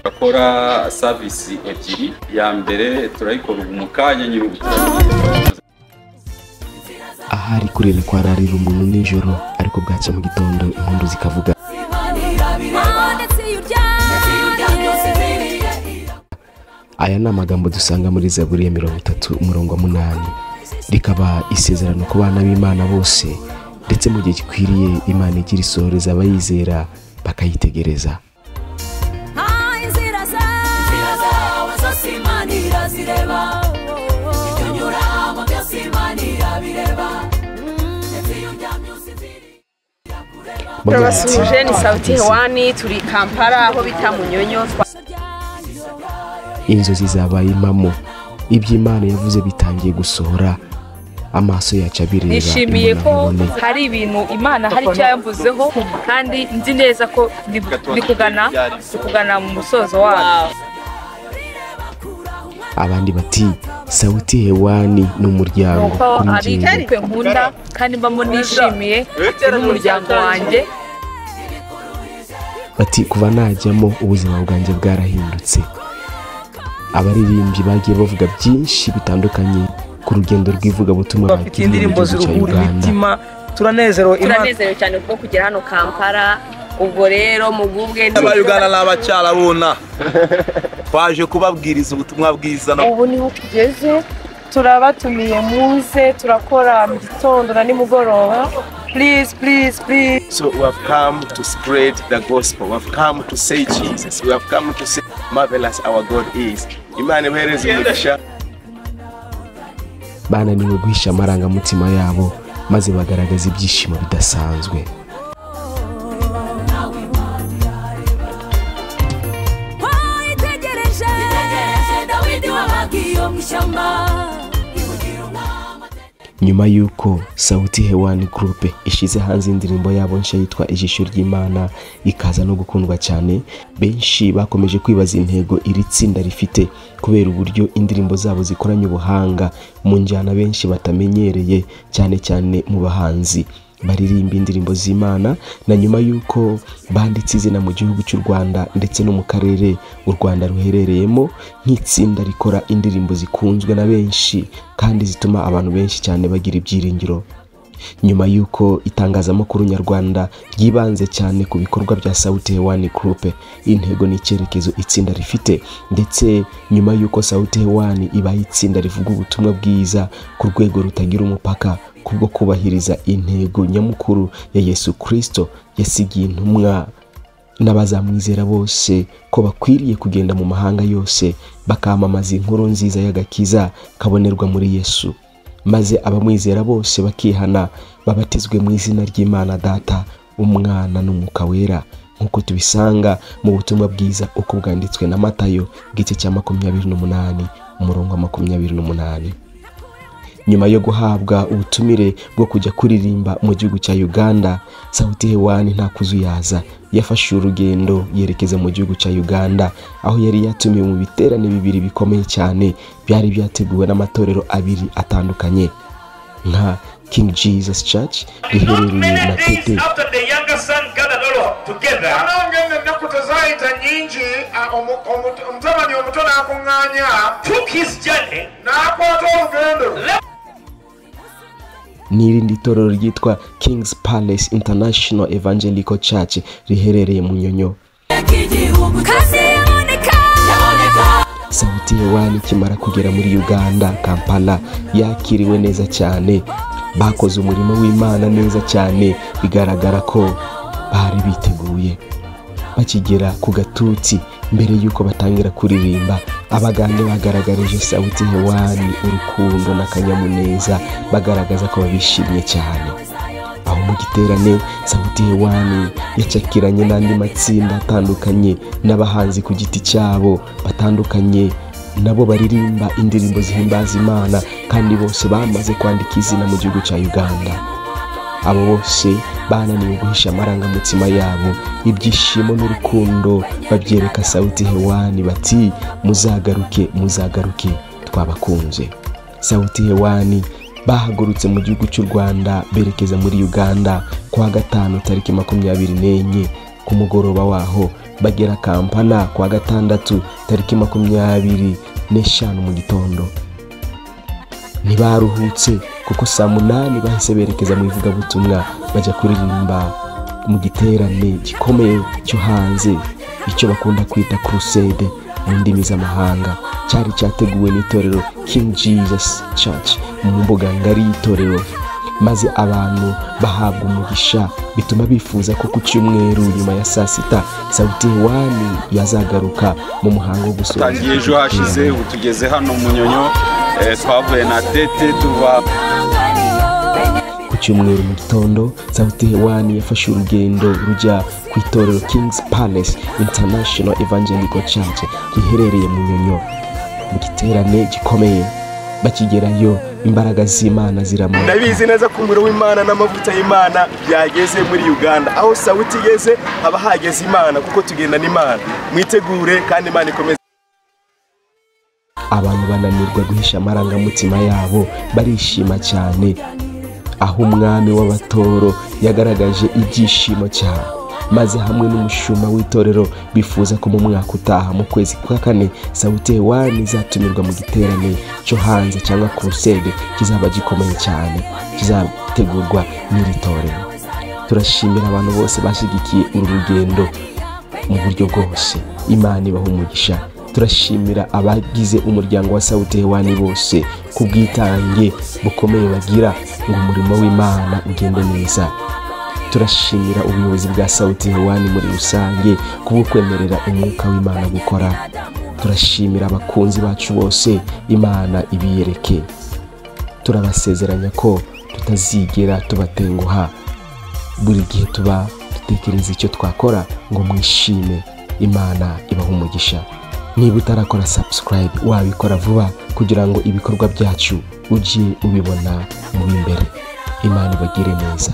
bakora savisi ebyiri iya mbere turayikora ubu mu kanya nyine ubu ahari kurira kwararira umuntu nijoro ariko bwacya mu gitondo impundu zikavuga aya ni amagambo dusanga muri zaburi ya mirongo itatu umurongo wa munani rikaba isezerano ku bana b'imana bose ndetse mu gihe gikwiriye imana igira isohoreza abayizera bakayitegereza Bagira bati, turabasubije ni sauti hewani turi kampara aho bita munyonyo inzozi zabaye impamo ibyo imana yavuze bitangiye gusohora amaso yacu abireba nishimiye ko imbonankubone. hari ibintu imana hari icyo yamvuzeho kandi nzi neza ko bikugana bikugana mu musozo wayo abandi bati sauti hewani ni umuryango nuko kuri ari njyewe twe nkunda kandi mbamo nishimiye n'umuryango wanjye bati kuva najyamo ubuzima bwanjye bwarahindutse abaririmbyi bagiye bavuga byinshi bitandukanye ku rugendo rw'ivugabutumwa bafite indirimbo ziruhura imitima turanezerewe imana turanezerewe cyane kubwo kugera hano kampara ubwo rero mugubwe abayugana ni abacyarabona twaje kubabwiriza ubutumwa bwiza no ubu niho tugeze turabatumiye muze turakora mu gitondo na nimugoroba please please please So we have come to spread the gospel. We have come to say Jesus. We have come to say marvelous our God is. Imana ibahereze umugisha. bananiwe guhisha amarangamutima yabo maze bagaragaza ibyishimo bidasanzwe wayitegereje dawidi wabagiye mu ishyamba nyuma y'uko sauti hewani gurupe ishyize hanze indirimbo yabo nshya yitwa ijisho ry'imana ikaza no gukundwa cyane benshi bakomeje kwibaza intego iri tsinda rifite kubera uburyo indirimbo zabo zikoranye ubuhanga mu njyana benshi batamenyereye cyane cyane mu bahanzi baririmba indirimbo z'imana na nyuma y'uko banditse izina mu gihugu cy'u rwanda ndetse no mu karere u rwanda ruherereyemo nk'itsinda rikora indirimbo zikunzwe na benshi kandi zituma abantu benshi cyane bagira ibyiringiro nyuma y'uko itangazamakuru nyarwanda ryibanze cyane ku bikorwa bya sauti hewani gurupe intego n'icyerekezo itsinda rifite ndetse nyuma y'uko sauti hewani ibaye itsinda rivuga ubutumwa bwiza ku rwego rutagira umupaka kubwo kubahiriza intego nyamukuru ya yesu kirisito yasigiye intumwa n'abazamwizera bose ko bakwiriye kugenda mu mahanga yose bakamamaza inkuru nziza y'agakiza kabonerwa muri yesu maze abamwizera bose bakihana babatizwe mu izina ry'imana data umwana n'umwuka wera nk'uko tubisanga mu butumwa bwiza uko bwanditswe na matayo bw'igice cya makumyabiri n'umunani umurongo wa makumyabiri n'umunani nyuma yo guhabwa ubutumire bwo kujya kuririmba mu gihugu cya uganda sauti hewani nta kuzuyaza yafashe urugendo yerekeza mu gihugu cya uganda aho yari yatumiwe mu biterane bibiri bikomeye cyane byari byateguwe n'amatorero abiri atandukanye nka king jesus church riherereye na tete after the younger son gathered all up together anangenda ennaku tezaayita nyingi a- omu- omu- omutabani omuto n'akuŋŋaanya took his journey n'akwata olugendo n'irindi torero ryitwa king's palace international evangelical church riherereye mu nyonyo igihugu kasi yaboneka yaboneka sauti hewani ikimara kugera muri uganda kampala yakiriwe neza cyane bakoze umurimo w'imana neza cyane bigaragara ko bari biteguye bakigera ku gatutsi mbere y'uko batangira kuririmba abagande bagaragarije sauti hewani urukundo n'akanyamuneza bagaragaza ko babishimiye cyane aho mu giterane sauti hewani yacakiranye n'andi matsinda atandukanye n'abahanzi ku giti cyabo batandukanye nabo baririmba indirimbo zihimbaza imana kandi bose bamaze kwandika izina mu gihugu cya uganda abo bose bananiwe guhisha amarangamutima yabo ibyishimo n'urukundo babyereka sauti hewani bati muzagaruke muzagaruke twabakunze sauti hewani bahagurutse mu gihugu cy'u rwanda berekeza muri uganda ku wa gatanu tariki makumyabiri n'enye ku mugoroba waho bagera kampala ku wa gatandatu tariki makumyabiri n'eshanu mu gitondo ntibaruhutse kuko saa munani bahise berekeza mu ivugabutumwa bajya kuririmba mu giterane gikomeye cyo hanze icyo bakunda kwita kurusede mu ndimi z'amahanga cyari cyateguwe n'itorero king jesus church mu mbuga ngari y'itorero maze abantu bahabwa umugisha bituma bifuza ko ku cyumweru nyuma ya saa sita sauti wani yazagaruka mu muhango wo gusoza tangiye ejo hashize ubu tugeze hano mu nyonyo eh, twavuye na tete tuva ku cyumweru mu gitondo sauti hewani yafashe urugendo rujya ku itorero kings palace international evangelical church riherereye mu nyonyo mu giterane gikomeye bakigerayo imbaraga z'imana ziramurika ndabizi neza ko umuriro w'imana n'amavuta y'imana byageze muri uganda aho sawuti igeze haba hageze imana kuko tugenda n'imana mwitegure kandi imana ikomeze abantu bananirwa guhisha amarangamutima yabo barishima cyane aho umwami w'abatoro yagaragaje ibyishimo cyane maze hamwe n'umushumba w'itorero bifuza ko mu mwaka utaha mu kwezi kwa kane sauti hewani izatumirwa mu giterane cyo hanze cyangwa kurusede kizaba gikomeye cyane kizategurwa n'iri torero turashimira abantu bose bashyigikiye uru rugendo mu buryo bwose imana ibaha umugisha turashimira abagize umuryango wa sawuti hewani bose ku bwitange bukomeye bagira ngo umurimo w'imana ugende neza turashimira ubuyobozi bwa sawuti hewani muri rusange kubukwemerera umwuka w'imana gukora turashimira abakunzi bacu bose imana ibiyereke turabasezeranya ko tutazigera tubatenguha buri gihe tuba dutekereza icyo twakora ngo mwishime imana ibaha umugisha niba utarakora subscribe wabikora vuba kugira ngo ibikorwa byacu ujye ubibona mu b'imbere imana ibagire neza